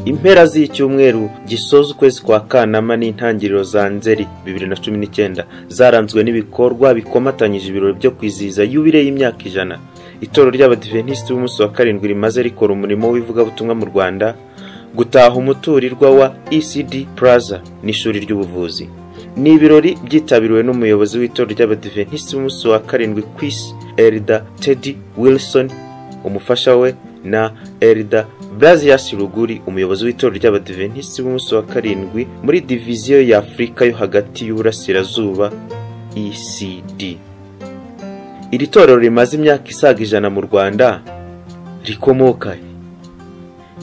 mpera z'icyumweru gisoza ukwezi kwa kanama n'intangiriro za nzeri bibiri na cumi n'icyenda zaranzwe n'ibikorwa bikomatanyije ibirori byo kwizihiza yubire y'imyaka ijana itorero ry'abadiventisiti b'umunsi wa karindwi rimaze rikora umurimo w'ivugabutumwa mu rwanda gutaha umuturirwa wa ecd plaza n'ishuri ry'ubuvuzi ni ibirori byitabiriwe n'umuyobozi w'itorero ry'abadiventisiti b'umunsi wa karindwi ku isi erida tedi wilson umufasha we na erida Brazias Ruguri umuyobozi w'itorero ry'abadiventisiti b'umunsi wa karindwi muri diviziyo ya Afurika yo hagati y'uburasirazuba ECD iri torero rimaze imyaka isaga ijana mu Rwanda rikomoka he?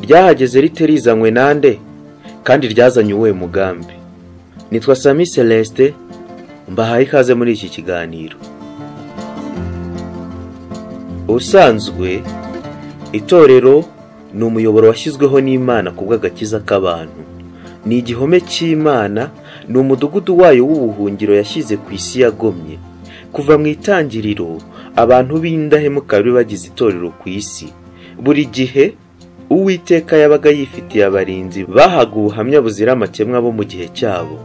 ryahageze rite rizanywe nande kandi ryazanye uwuhe mugambi nitwa Sami Celeste mbahaye ikaze muri iki kiganiro ubusanzwe itorero ni umuyoboro washyizweho n'imana ku bw'agakiza k'abantu ni igihome cy'imana ni umudugudu wayo w'ubuhungiro yashyize ku isi yagomye kuva mu itangiriro abantu b'indahemuka bari bagize itorero ku isi buri gihe uwiteka yabaga yifitiye abarinzi bahaga ubuhamya buzira amakemwa bo mu gihe cyabo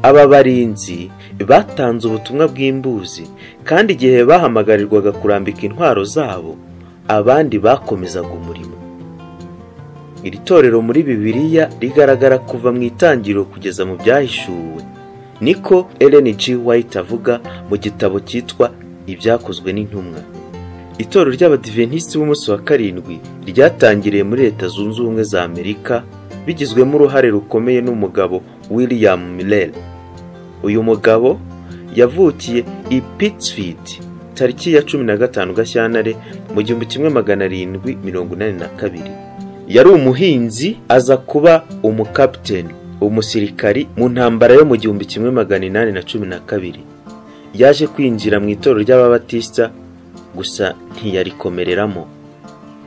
aba barinzi batanze ubutumwa bw'imbuzi kandi igihe bahamagarirwaga kurambika intwaro zabo abandi bakomezaga umurimo iri torero muri bibiliya rigaragara kuva mu itangiriro kugeza mu byahishuwe niko Ellen G. White avuga mu gitabo cyitwa ibyakozwe n'intumwa itorero ry'abadiventisiti b'umunsi wa karindwi ryatangiriye muri leta zunze ubumwe za amerika bigizwemo uruhare rukomeye n'umugabo william miller uyu mugabo yavukiye i pittsfield tariki ya cumi na gatanu gashyantare mu gihumbi kimwe magana arindwi mirongo inani na kabiri yari umuhinzi aza kuba umukapiteni umusirikari mu ntambara yo mu gihumbi kimwe magana inani na cumi na kabiri yaje kwinjira mu itorero ry'ababatisita gusa ntiyarikomereramo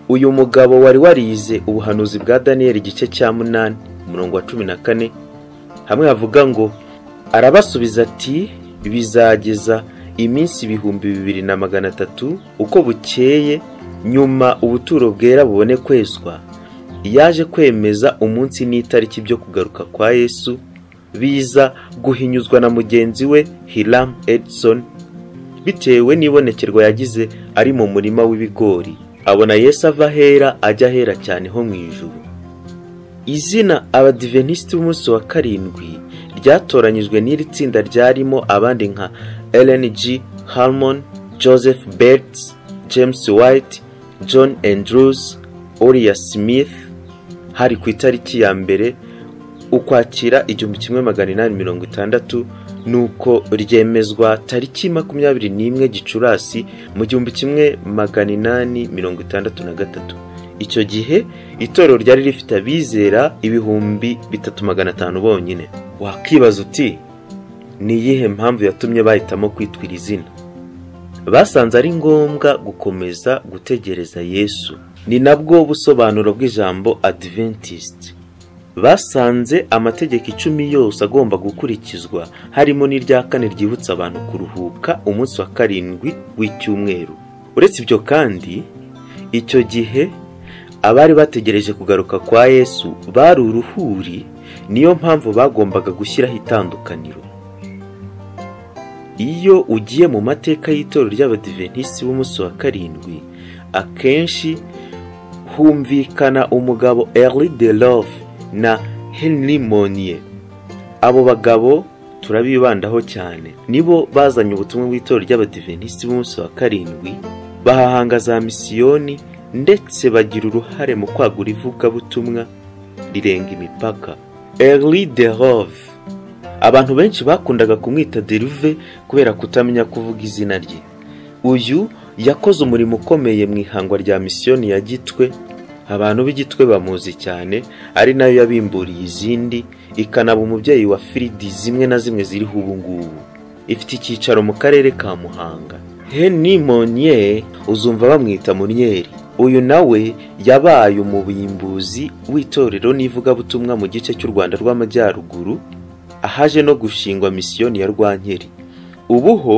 uyu mugabo wari warize ubuhanuzi bwa daniyeli igice cya munani umurongo wa cumi na kane hamwe havuga ngo arabasubiza ati bizageza iminsi ibihumbi bibiri na magana atatu uko bukeye nyuma ubuturo bwera bubone kwezwa yaje kwemeza umunsi n'itariki byo kugaruka kwa yesu biza guhinyuzwa na mugenzi we hiram edison bitewe n'ibonekerwa yagize ari mu murima w'ibigori abona yesu ava ahera ajya ahera cyane ho mu ijuru izina abadiventisiti b'umunsi wa karindwi ryatoranyijwe n'iri tsinda ryarimo abandi nka Ellen G. Harmon, Joseph Bates, James White, John Andrews, Oriya Smith, hari ku itariki ya mbere ukwakira igihumbi kimwe magana inani mirongo itandatu nuko ryemezwa tariki makumyabiri n'imwe gicurasi mu gihumbi kimwe magana inani mirongo itandatu na gatatu icyo gihe itorero ryari rifite abizera ibihumbi bitatu magana atanu bonyine wakibaza uti ni iyihe mpamvu yatumye bahitamo kwitwira izina basanze ari ngombwa gukomeza gutegereza yesu ni nabwo busobanuro bw'ijambo adiventisiti basanze amategeko icumi yose agomba gukurikizwa harimo n'irya kane ryibutsa abantu kuruhuka umunsi wa karindwi w'icyumweru uretse ibyo kandi icyo gihe abari bategereje kugaruka kwa yesu bari uruhuri niyo mpamvu bagombaga gushyiraho itandukaniro iyo ugiye mu mateka y'itorero ry'abadiventisiti b'umunsi wa karindwi akenshi humvikana umugabo Henry de love na henry monier abo bagabo turabibandaho cyane nibo bazanye ubutumwa bw'itorero ry'abadiventisiti b'umunsi wa karindwi bahahanga za misiyoni ndetse bagira uruhare mu kwagura ivugabutumwa rirenga imipaka Henry de love abantu benshi bakundaga kumwita deruve kubera kutamenya kuvuga izina rye uyu yakoze umurimo ukomeye mu ihangwa rya misiyoni ya gitwe abantu b'igitwe bamuzi cyane ari nayo yabimburiye izindi ikanaba umubyeyi wa firidi zimwe na zimwe ziriho ubu ngubu ifite icyicaro mu karere ka muhanga henry monye uzumva bamwita munyeri uyu nawe yabaye umubimbuzi w'itorero n'ivugabutumwa mu gice cy'u rwanda rw'amajyaruguru ahaje no gushingwa misiyoni ya rwankeri ubu ho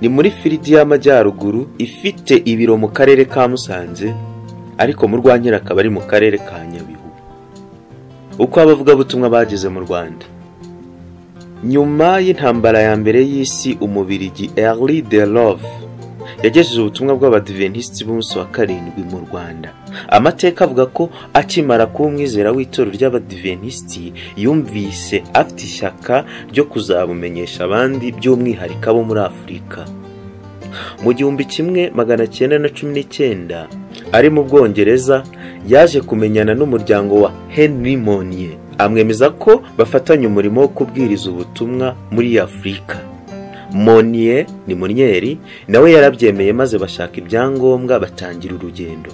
ni muri firidi y'amajyaruguru ifite ibiro mu karere ka musanze ariko mu rwankeri akaba ari mu karere ka nyabihu uko abavugabutumwa bageze mu rwanda nyuma y'intambara ya mbere y'isi umubirigi Early de Love yagejeje ubutumwa bw'abadiventisiti b'umunsi wa karindwi mu rwanda amateka avuga ko akimara kuba umwizera w'itorero ry'abadiventisiti yumvise afite ishyaka ryo kuzabumenyesha abandi by'umwihariko abo muri afurika mu gihumbi kimwe magana cyenda na cumi n'icyenda ari mu bwongereza yaje kumenyana n'umuryango wa henry Monnier amwemeza ko bafatanya umurimo wo kubwiriza ubutumwa muri afurika moniye ni munyeri nawe yarabyemeye maze bashaka ibyangombwa batangira urugendo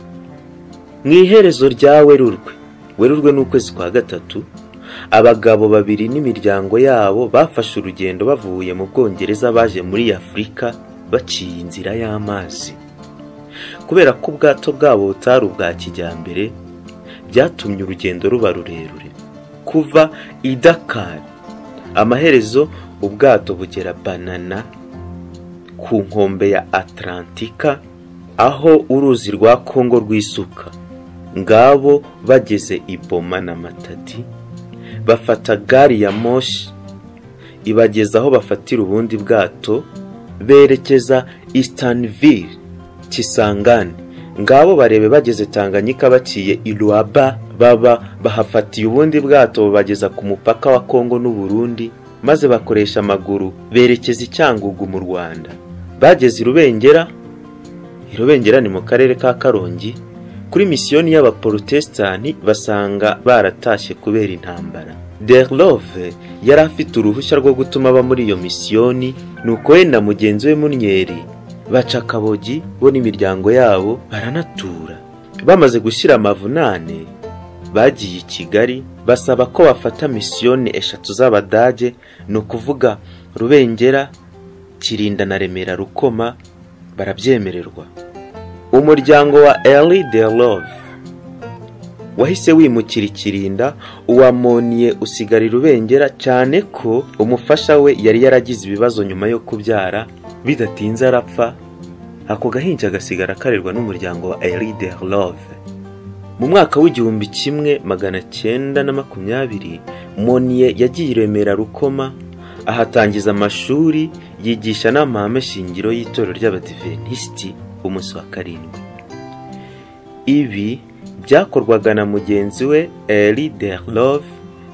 mu iherezo rya werurwe werurwe ni ukwezi kwa gatatu abagabo babiri n'imiryango yabo bafashe urugendo bavuye mu bwongereza baje muri afurika baciye inzira y'amazi kubera ko ubwato bwabo butari ubwa kijyambere byatumye urugendo ruba rurerure kuva i dakari amaherezo ubwato bugera banana ku nkombe ya atlantika aho uruzi rwa kongo rwisuka ngabo bageze i boma na matadi bafata gari ya moshi ibageza aho bafatira ubundi bwato berekeza isitanivire kisangane ngabo barebe bageze tanganyika baciye i ruaba baba bahafatiye ubundi bwato bubageza ku mupaka wa kongo n'uburundi maze bakoresha amaguru berekeza i cyangugu mu rwanda bageze i rubengera i rubengera ni mu karere ka karongi kuri misiyoni y'abaporotesitanti basanga baratashye kubera intambara derlove yari afite uruhushya rwo gutuma aba muri iyo misiyoni nuko we na mugenzi we munyeri baca akabogi bo n'imiryango yabo baranatura bamaze gushyira amavunane bagiye i kigali basaba ko bafata misiyoni eshatu z'abadage ni ukuvuga rubengera kirinda na remera rukoma barabyemererwa umuryango wa Ellie de love wahise wimukira ikirinda uwamoniye usigara rubengera cyane ko umufasha we yari yaragize ibibazo nyuma yo kubyara bidatinze arapfa ako gahinja gasigara karerwa n'umuryango wa Elide Love mu mwaka w'igihumbi kimwe magana cyenda na makumyabiri Moniye yagiye i Remera Rukoma ahatangiza amashuri yigisha n'amahame shingiro y'itorero ry'abadiventisiti umunsi wa karindwi ibi byakorwaga na mugenzi we Elide Love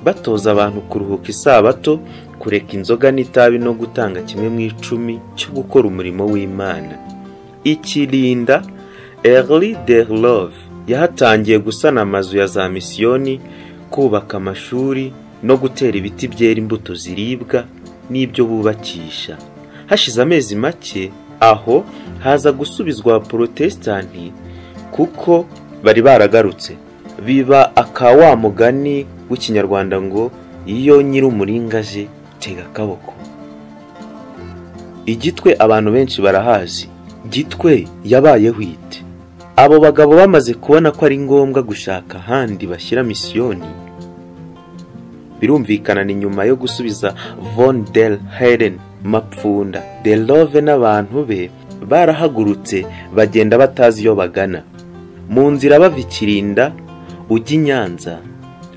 batoza abantu kuruhuka isabato kureka inzoga n'itabi no gutanga kimwe mu icumi cyo gukora umurimo w'imana ikirinda Early de Love yahatangiye gusana amazu ya za misiyoni kubaka amashuri no gutera ibiti byera imbuto ziribwa n'ibyo bubakisha hashize amezi make aho haza gusubizwa porotesitanti kuko bari baragarutse biba aka wa mugani w'ikinyarwanda ngo iyo nyir'umuringa aje tega akaboko igitwe abantu benshi barahazi gitwe yabaye wite abo bagabo bamaze kubona ko ari ngombwa gushaka ahandi bashyira misiyoni birumvikana ni nyuma yo gusubiza von der heren mapfunda de love n'abantu be barahagurutse bagenda batazi iyo bagana mu nzira bava ikirinda ujya i nyanza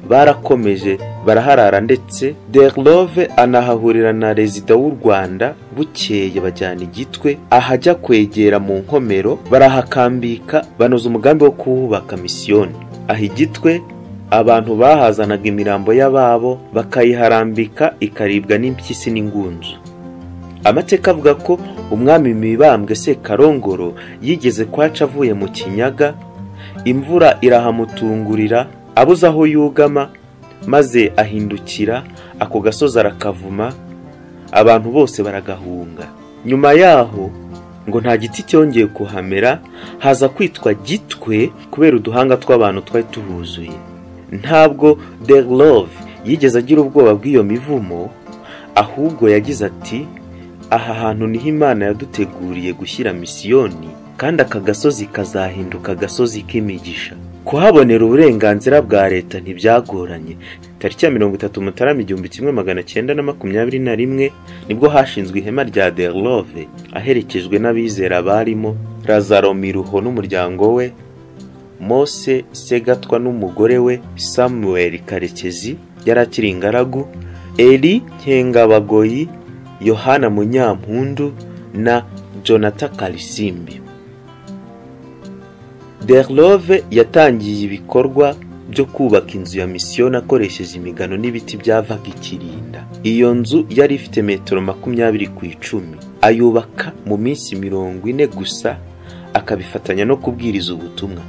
barakomeje baraharara ndetse derlove anahahurira na rezida w'u rwanda bukeye bajyana igitwe ahajya kwegera mu nkomero barahakambika banoza umugambi wo kuhubaka misiyoni aha igitwe abantu bahazanaga imirambo y'ababo bakayiharambika ikaribwa n'impyisi n'ingunzu amateka avuga ko umwami mibambwe sekarongoro yigeze kwaca avuye mu kinyaga imvura irahamutungurira abuze aho yugama maze ahindukira ako gasozi arakavuma abantu bose baragahunga nyuma yaho ngo nta giti cyongeye kuhamera haza kwitwa gitwe kubera uduhanga tw'abantu twari tuhuzuye ntabwo de love yigeze agira ubwoba bw'iyo mivumo ahubwo yagize ati aha hantu niho imana yaduteguriye gushyira misiyoni kandi aka gasozi kazahinduka agasozi k'imigisha kuhabonera uburenganzira bwa leta ntibyagoranye tariki ya mirongo itatu mutarama igihumbi kimwe magana cyenda na makumyabiri na rimwe nibwo hashinzwe ihema rya derlove aherekejwe n'abizera barimo razaro miruho n'umuryango we mose segatwa n'umugore we samuel karekezi yari akiri ingaragu eri nkengabagoyi yohana munyampundu na jonathan karisimbi Berlove yatangiye ibikorwa byo kubaka inzu ya misiyoni akoresheje imigano n'ibiti byavaga ikirinda iyo nzu yari ifite metero makumyabiri ku icumi ayubaka mu minsi mirongo ine gusa akabifatanya no kubwiriza ubutumwa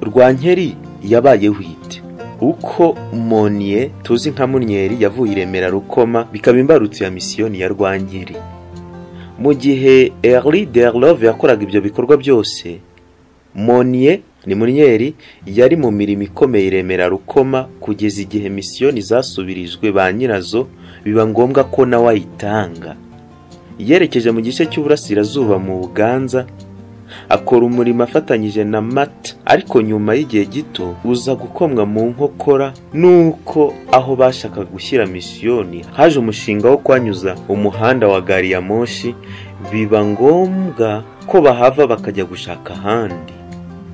rwankeri yabaye wite uko moniye tuzi nka munyeri yavuye i remera rukoma bikaba imbarutso ya misiyoni ya rwankeri mu gihe eri derlove yakoraga ibyo bikorwa byose moniye ni munyeri yari mu mirimo ikomeye iremera rukoma kugeza igihe misiyoni zasubirijwe ba nyirazo biba ngombwa ko nawe ayitanga yerekeje mu gice cy'uburasirazuba mu buganza akora umurimo afatanyije na mata ariko nyuma y'igihe gito uza gukomwa mu nkokora n'uko aho bashakaga gushyira misiyoni haje umushinga wo kwanyuza umuhanda wa gari ya moshi biba ngombwa ko bahava bakajya gushaka ahandi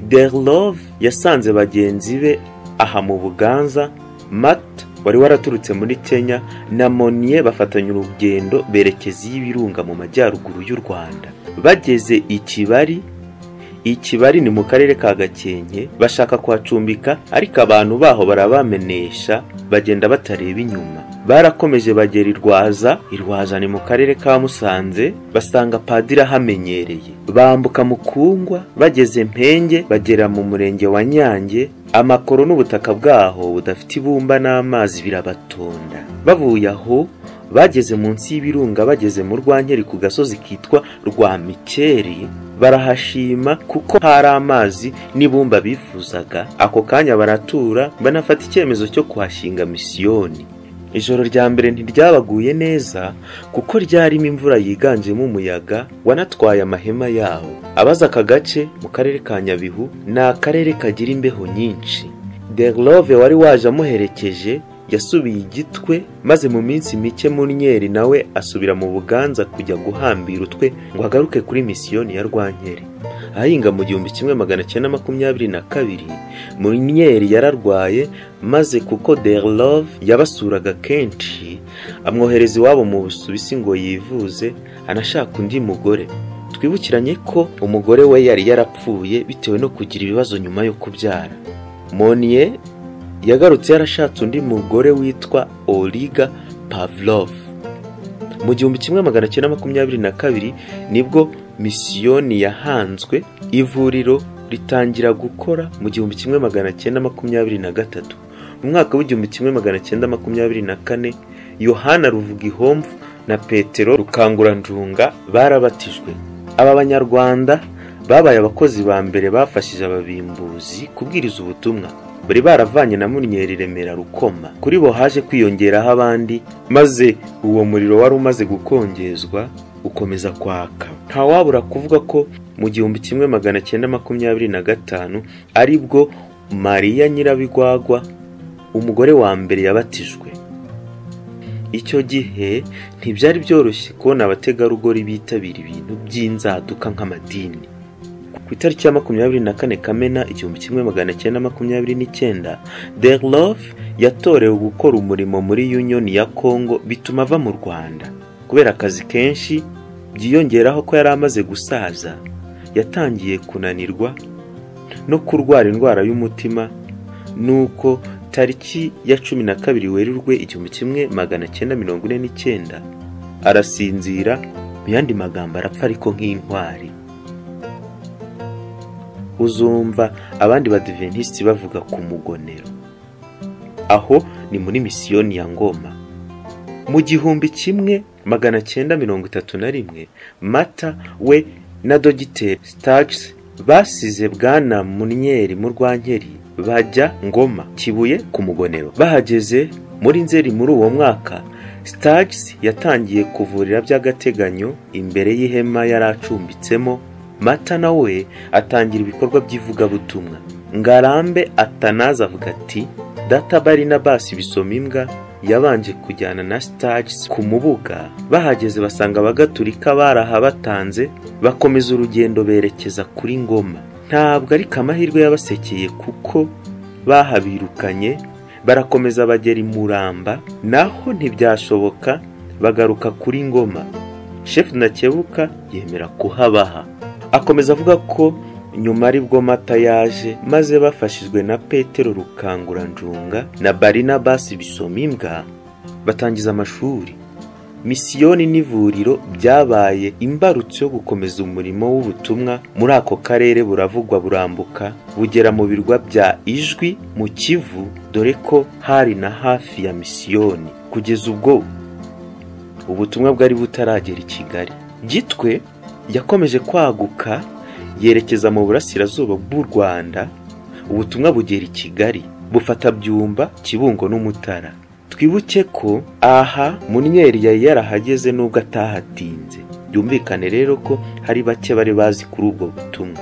Derlove yasanze bagenzi be aha mu Buganza Matt wari waraturutse muri Kenya na Monier bafatanya urugendo berekeza y'ibirunga mu majyaruguru y'u Rwanda bageze ikibari ikibari ni mu karere ka Gakenke bashaka kuhacumbika ariko abantu baho barabamenesha bagenda batareba inyuma barakomeje bagera irwaza irwaza ni mu karere ka musanze basanga padiri ahamenyereye bambuka mukungwa bageze mpenge bagera mu murenge wa nyange amakoro n'ubutaka bwaho budafite ibumba n'amazi birabatonda bavuye aho bageze munsi y'ibirunga bageze mu rwankeri ku gasozi kitwa rwa mikeri barahashima kuko hari amazi n'ibumba bifuzaga ako kanya baratura banafata icyemezo cyo kuhashinga misiyoni ijoro rya mbere ntiryabaguye neza kuko ryarimo imvura yiganjemo umuyaga wanatwaye amahema yawo abaza aka gace mu karere ka nyabihu ni akarere kagira imbeho nyinshi derlove wari waje amuherekeje yasubiye igitwe maze mu minsi mike munyeri nawe asubira mu buganza kujya guhambira utwe ngo agaruke kuri misiyoni ya rwankeri ahinga mu gihumbi kimwe magana cyenda makumyabiri na kabiri munyeri yararwaye maze kuko derlove yabasuraga kenshi amwohereza iwabo mu busuwisi ngo yivuze anashaka undi mugore twibukiranye ko umugore we yari yarapfuye bitewe no kugira ibibazo nyuma yo kubyara moniye yagarutse yarashatse undi mugore witwa oliga pavlov mu gihumbi kimwe magana cyenda makumyabiri na kabiri nibwo misiyoni yahanzwe ivuriro ritangira gukora mu gihumbi kimwe magana cyenda makumyabiri na gatatu mu mwaka w'igihumbi kimwe magana cyenda makumyabiri na kane yohana ruvugihomvu na petero rukanguranjunga barabatijwe aba banyarwanda babaye abakozi ba mbere bafashije ababimbuzi kubwiriza ubutumwa bari baravanye na munyeri remera rukoma kuri bo haje kwiyongeraho abandi maze uwo muriro wari umaze gukongezwa ukomeza kwaka ntawabura kuvuga ko mu gihumbi kimwe magana cyenda makumyabiri na gatanu ari bwo mariya nyirabigwagwa umugore wa mbere yabatijwe icyo gihe ntibyari byoroshye kubona abategarugori bitabira ibintu by'inzaduka nk'amadini ku itariki ya makumyabiri na kane kamena igihumbi kimwe magana cyenda makumyabiri n'icyenda derlove yatorewe gukora umurimo muri yuniyoni ya kongo bituma ava mu rwanda kubera akazi kenshi byiyongeraho ko yari amaze gusaza yatangiye kunanirwa no kurwara indwara y'umutima nuko tariki ya cumi na kabiri werurwe igihumbi kimwe magana cyenda mirongo ine n'icyenda arasinzira mu yandi magambo arapfa ariko nk'intwari uzumva abandi badiventisiti bavuga ku mugonero aho ni muri misiyoni ya ngoma mu gihumbi kimwe magana cyenda mirongo itatu na rimwe mata we na dogiteri sitagisi basize bwana munyeri mu rwankeri bajya ngoma kibuye ku mugonero bahageze muri nzeri muri uwo mwaka sitagisi yatangiye kuvurira by'agateganyo imbere y'ihema yari acumbitsemo mata nawe atangira ibikorwa by'ivugabutumwa ngarambe atanaza avuga ati data barinabasi bisoma imbwa yabanje kujyana na sitagisi ku mubuga bahageze basanga abagatulika barahabatanze bakomeza urugendo berekeza kuri ngoma ntabwo ariko amahirwe yabasekeye kuko bahabirukanye barakomeza bagera i muramba naho ntibyashoboka bagaruka kuri ngoma shefu ntakebuka yemera kuhabaha akomeza avuga ko nyuma aribwo mata yaje maze bafashijwe na petero rukanguranjunga na barinabasi bisomimbwa batangiza amashuri misiyoni n'ivuriro byabaye imbarutso yo gukomeza umurimo w'ubutumwa muri ako karere buravugwa burambuka bugera mu birwa bya ijwi mu kivu dore ko hari na hafi ya misiyoni kugeza ubwo ubutumwa bwari butaragera i kigali gitwe yakomeje kwaguka yerekeza mu burasirazuba bw'u rwanda ubutumwa bugera i kigali bufata byumba kibungo n'umutara twibuke ko aha munyeri yari yarahageze nubwo atahatinze byumvikane rero ko hari bake bari bazi kuri ubwo butumwa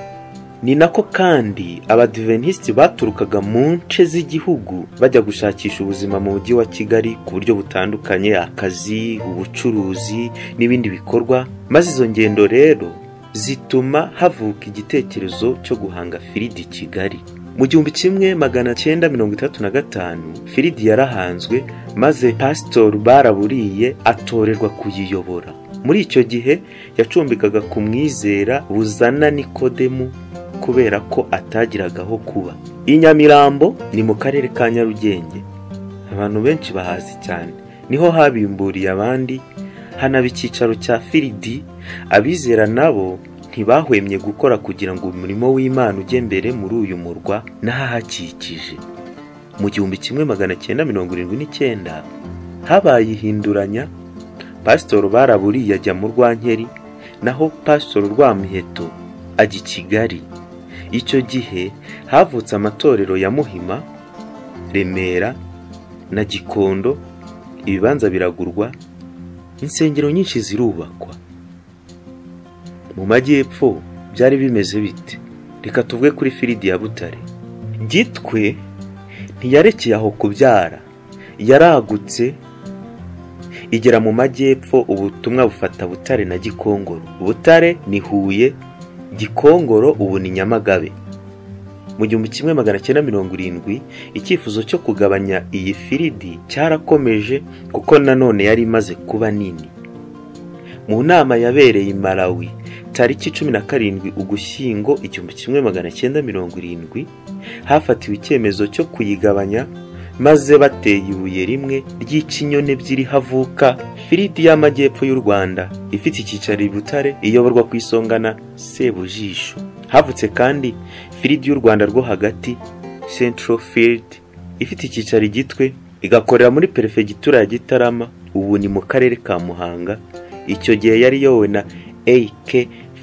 ni nako kandi abadiventisiti baturukaga mu nce z'igihugu bajya gushakisha ubuzima mu mujyi wa kigali ku buryo butandukanye akazi ubucuruzi n'ibindi bikorwa maze izo ngendo rero zituma havuka igitekerezo cyo guhanga firidi i kigali mu gihumbi kimwe magana cyenda mirongo itatu na gatanu firidi yarahanzwe maze pasitori baraburiye atorerwa kuyiyobora muri icyo gihe yacumbikaga ku mwizera buzana nikodemu kubera ko atagiraga aho kuba i nyamirambo ni mu karere ka nyarugenge abantu benshi bahazi cyane niho habimburiye abandi hanaba icyicaro cya firidi abizera nabo ntibahwemye gukora kugira ngo umurimo w'imana ujye mbere muri uyu murwa n'ahahakikije mu gihumbi kimwe magana cyenda mirongo irindwi n'icyenda habaye ihinduranya pasitori baraburiye ajya mu rwankeri naho pasitori rwamiheto ajya i kigali icyo gihe havutse amatorero ya muhima remera na gikondo ibibanza biragurwa insengero nyinshi zirubakwa mu majyepfo byari bimeze bite reka tuvuge kuri firidi ya butare gitwe ntiyarekeye aho kubyara yaragutse igera mu majyepfo ubutumwa bufata butare na gikongoro butare ni huye gikongoro ubu ni nyamagabe mu gihumbi kimwe magana cyenda mirongo irindwi icyifuzo cyo kugabanya iyi firidi cyarakomeje kuko nanone yari imaze kuba nini mu nama yabereye i malawi tariki cumi na karindwi ugushyingo igihumbi kimwe magana cyenda mirongo irindwi hafatiwe icyemezo cyo kuyigabanya maze bateye ibuye rimwe ry'ikinyoni ebyiri havuka firidi y'amajyepfo y'u rwanda ifite icyicaro i butare iyoborwa ku isonga na sebujisho havutse kandi firidi y'u rwanda rwo hagati central field ifite icyicaro i gitwe igakorera muri perefegitura ya gitarama ubu ni mu karere ka muhanga icyo gihe yari iyobowe na AK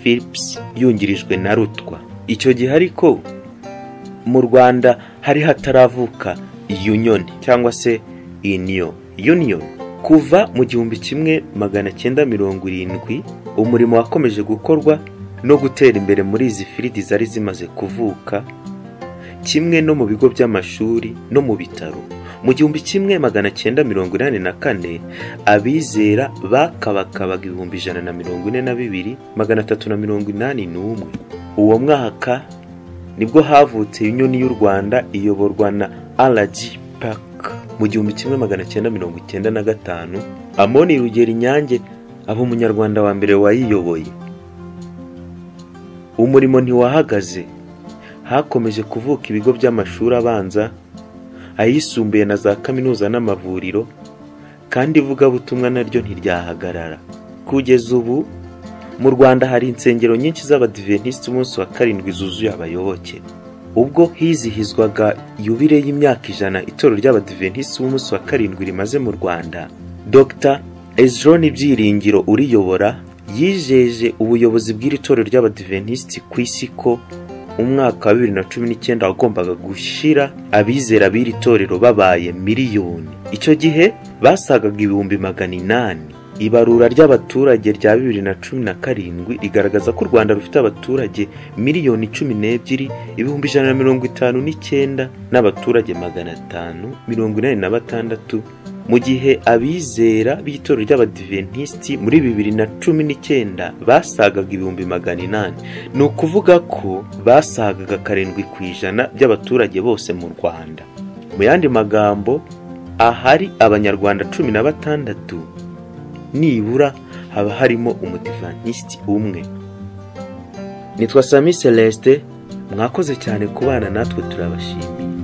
Philips yungirijwe na Rutwa. Icyo gihe ariko mu Rwanda hari hataravuka Union cyangwa se Union. Union kuva mu gihumbi kimwe magana cyenda mirongo irindwi umurimo wakomeje gukorwa no gutera imbere muri izi firidi zari zimaze kuvuka kimwe no mu bigo by'amashuri no mu bitaro mu gihumbi kimwe magana cyenda mirongo inani na kane abizera bakabakabaga ibihumbi ijana na mirongo ine na bibiri magana atatu na mirongo inani n'umwe uwo mwaka nibwo havutse yunyoni y'u rwanda iyoborwa na rg park mu gihumbi kimwe magana cyenda mirongo icyenda na gatanu amoni rugera inyange aba umunyarwanda wa mbere wayiyoboye umurimo ntiwahagaze hakomeje kuvuka ibigo by'amashuri abanza ayisumbuye na za kaminuza n'amavuriro kandi ivugabutumwa naryo ntiryahagarara kugeza ubu mu rwanda hari insengero nyinshi z'abadiventisiti umunsi wa karindwi zuzuye abayoboke ubwo hizihizwaga yubire y'imyaka ijana itorero ry'abadiventisiti b'umunsi wa karindwi rimaze mu rwanda dr ezroni byiringiro uriyobora yijeje ubuyobozi bw'iri torero ry'abadiventisiti ku isi ko umwaka wa bibiri na cumi n'icyenda wagombaga gushyira abizera b'iri torero babaye miliyoni icyo gihe basagaga ibihumbi magana inani ibarura ry'abaturage rya bibiri na cumi na karindwi rigaragaza ko u rwanda rufite abaturage miliyoni cumi n'ebyiri ibihumbi ijana na mirongo itanu n'icyenda n'abaturage magana atanu mirongo inani na batandatu mu gihe abizera b'itorero ry'abadiventisiti muri bibiri na cumi n'icyenda basagaga ibihumbi magana inani ni ukuvuga ko basagaga karindwi ku ijana by'abaturage bose mu rwanda mu yandi magambo ahari abanyarwanda cumi na batandatu nibura haba harimo umutivantisiti umwe nitwa sami celestin mwakoze cyane kubana natwe turabashimiye